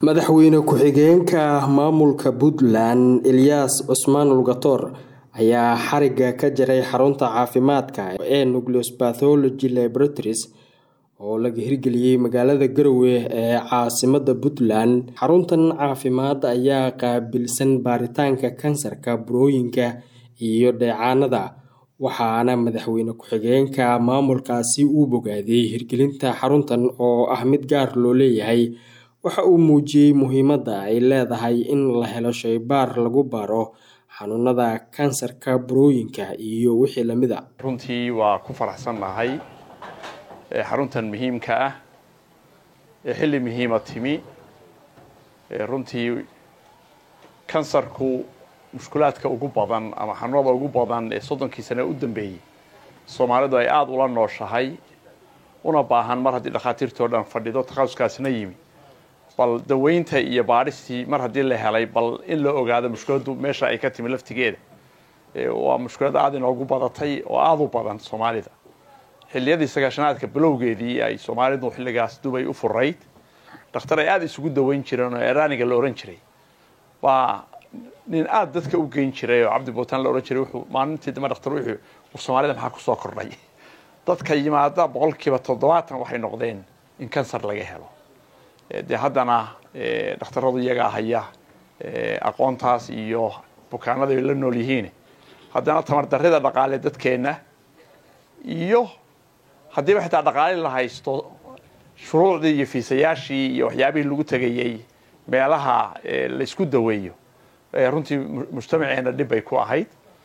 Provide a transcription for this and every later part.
madaxweyne ku-xigeenka maamulka puntland eliyas cusmaan lugatoor ayaa xariga ka jaray xarunta caafimaadka ee nucleus bathology laboratories oo laga hirgeliyey magaalada garowe ee caasimada puntland xaruntan caafimaad ayaa qaabilsan baaritaanka kansarka burooyinka iyo dheecaanada waxaana madaxweyne ku-xigeenka maamulkaasi uu bogaaday hirgelinta xaruntan oo ah mid gaar loo leeyahay waxa uu muujiyey muhiimadda ay leedahay in la helo shaybaar lagu baaro xanuunada kansarka burooyinka iyo wixii lamid a runtii waa ku faraxsan nahay xaruntan muhiimka ah ee xilli muhiima timi runtii kansarku mushkulaadka ugu badan ama xanuunada ugu badan ee soddonkii sane u dambeeyey soomaalidu ay aada ula nooshahay una baahan mar haddii dhakhaatiirtii o dhan fadhido takhasuskaasna yimi bal daweynta iyo baadhistii mar haddii la helay bal in la ogaado mushkiladdu meesha ay ka timi laftigeeda waa mushkilad aada inoogu badatay oo aada u badan soomaalida xilliyadii sagaashanaadka bilowgeedii ay soomaalidu xilligaas dubay u furayd dhakhtar ay aada isugu daweyn jireen oo eraaniga la ohan jiray baa nin aada dadka u geyn jiray oo cabdi buutaan la ohan jiray wuxuu maalintii dambe dhakhtar wuxuu war soomaalida maxaa kusoo kordhay dadka yimaada boqolkiiba toddobaatan waxay noqdeen in kansar laga helo dee haddana dhakhtaradu iyagaa haya aqoontaas iyo bukaanada ay la nool yihiin haddana tamardarrida dhaqaale dadkeenna iyo haddiiba xitaa dhaqaale la haysto shuruucdii iyo fiisayaashii iyo waxyaabihii lagu tegayey meelaha laysku daweeyo runtii mujtamaceenna dhib bay ku ahayd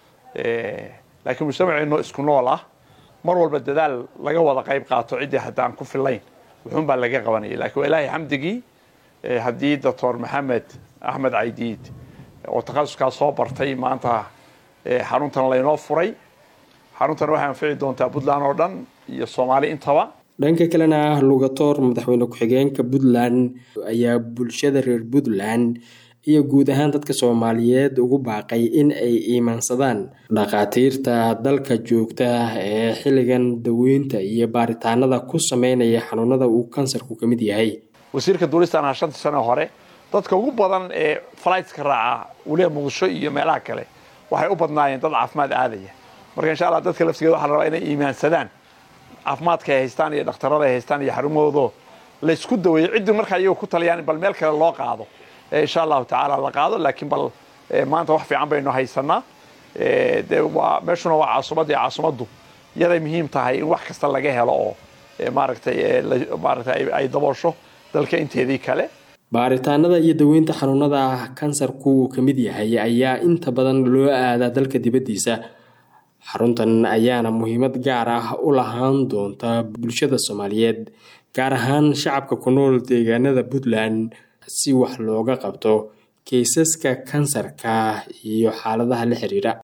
laakiin mujtamaceenno isku nool ah mar walba dadaal laga wada qayb qaato ciddii haddaan ku filayn wuxuun baa laga qabanayay lakiin waa ilaahay xamdigii haddii doctor maxamed axmed caydiid oo takhasuskaa soo bartay maanta xaruntan laynoo furay xaruntan waxay anfici doontaa puntland oo dhan iyo soomaali intaba dhanka kalena lugatoor madaxweyne ku-xigeenka puntland ayaa bulshada reer puntland iyo guud ahaan dadka soomaaliyeed ugu baaqay in ay iimaansadaan dhakhaatiirta dalka joogta ee xilligan daweynta iyo baaritaanada ku sameynaya xanuunada uu kansarku ka mid yahay wasiirka duulistan aha shantii sano hore dadka ugu badan ee flightska raaca weliba muqdisho iyo meelaha kale waxay u badnaayeen dad caafimaad aadaya marka insha allah dadka laftigeeda waxa la rabaa inay iimaansadaan caafimaadka ay haystaan iyo dhakhtarada ay haystaan iyo xarumahoodo laysku daweeyo ciddii markaa iyago ku taliyaan bal meel kale loo qaado insha allahu tacaala la qaado laakiin bal maanta wax fiican baynu haysanaa de waa meeshuna waa caasimadii caasimaddu yaday muhiim tahay in wax kasta laga helo oo maaragtay maaragtay ay daboosho dalka inteedii kale baaritaanada iyo daweynta xanuunada kansarku uu ka mid yahay ayaa inta badan loo aadaa dalka dibaddiisa xaruntan ayaana muhiimad gaar ah u lahaan doonta bulshada soomaaliyeed gaar ahaan shacabka ku nool deegaanada puntland si wax looga qabto keysaska kansarka iyo xaaladaha la xiriira